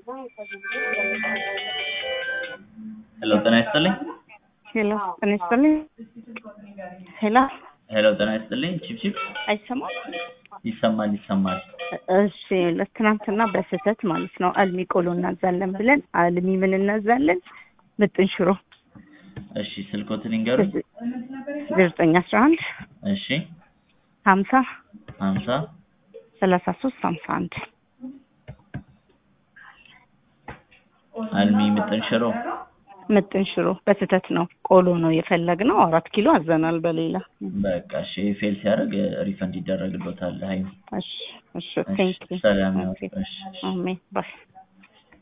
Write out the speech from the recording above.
ሄሎ ጤና ይስጥልኝ። ሄሎ ጤና ይስጥልኝ። ሄሎ ሄሎ ጤና ይስጥልኝ። ቺፕቺፕ አይሰማም? ይሰማል ይሰማል። እሺ ለትናንትና በስህተት ማለት ነው አልሚ ቆሎ እናዛለን ብለን አልሚ ምን እናዛለን? ምጥን ሽሮ እሺ ስልኮትን ይንገሩኝ። ዘጠኝ አስራ አንድ እሺ ሀምሳ ሀምሳ ሰላሳ ሶስት ሀምሳ አንድ አልሚ ምጥን ሽሮ ምጥን ሽሮ በስህተት ነው ቆሎ ነው የፈለግነው። አራት ኪሎ አዘናል በሌላ በቃ እሺ ፌል ሲያደርግ ሪፈንድ ይደረግሎታል። ሀይ እሺ እሺ ቴንክ ዩ ሰላም ነው። እሺ እሺ። አሜን ባይ